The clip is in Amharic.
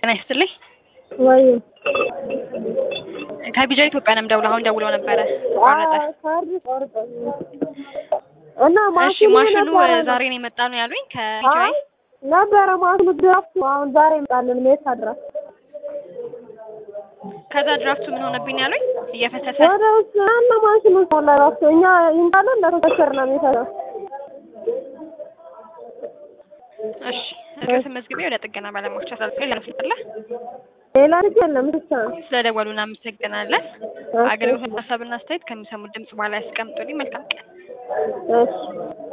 ጤና ይስጥልኝ። ወይ ከቢጃ ኢትዮጵያ ነው የምደውለው። አሁን ደውለው ነበረ ቆረጠ። ካርድ ቆርጠ እና እሺ ማሽኑ ማሽኑ ነበረ ዛሬ ነው የመጣ ነው ያሉኝ ከቢጃይ። አይ ነበረ ማሽኑ ድራፍቱ አሁን ዛሬ ይመጣልን ሜታ ድረስ ከዛ ድራፍቱ ምን ሆነብኝ ያሉኝ እየፈሰሰ ወደ ውስጥ እና ማሽኑ ሞላ ራሱ እኛ ይምጣለን ለተከሰር ነው የሚሰራው እሺ እርግጥ መዝግቤ ወደ ጥገና ባለሙያዎች አሳልፌ ለመስጠለ ሌላ ልጅ የለም ብቻ ነው ስለደወሉ እናመሰግናለን። እሺ። አገልግሎት ሀሳብና አስተያየት ከሚሰሙት ድምጽ በኋላ ያስቀምጡልኝ። መልካም ቀን። እሺ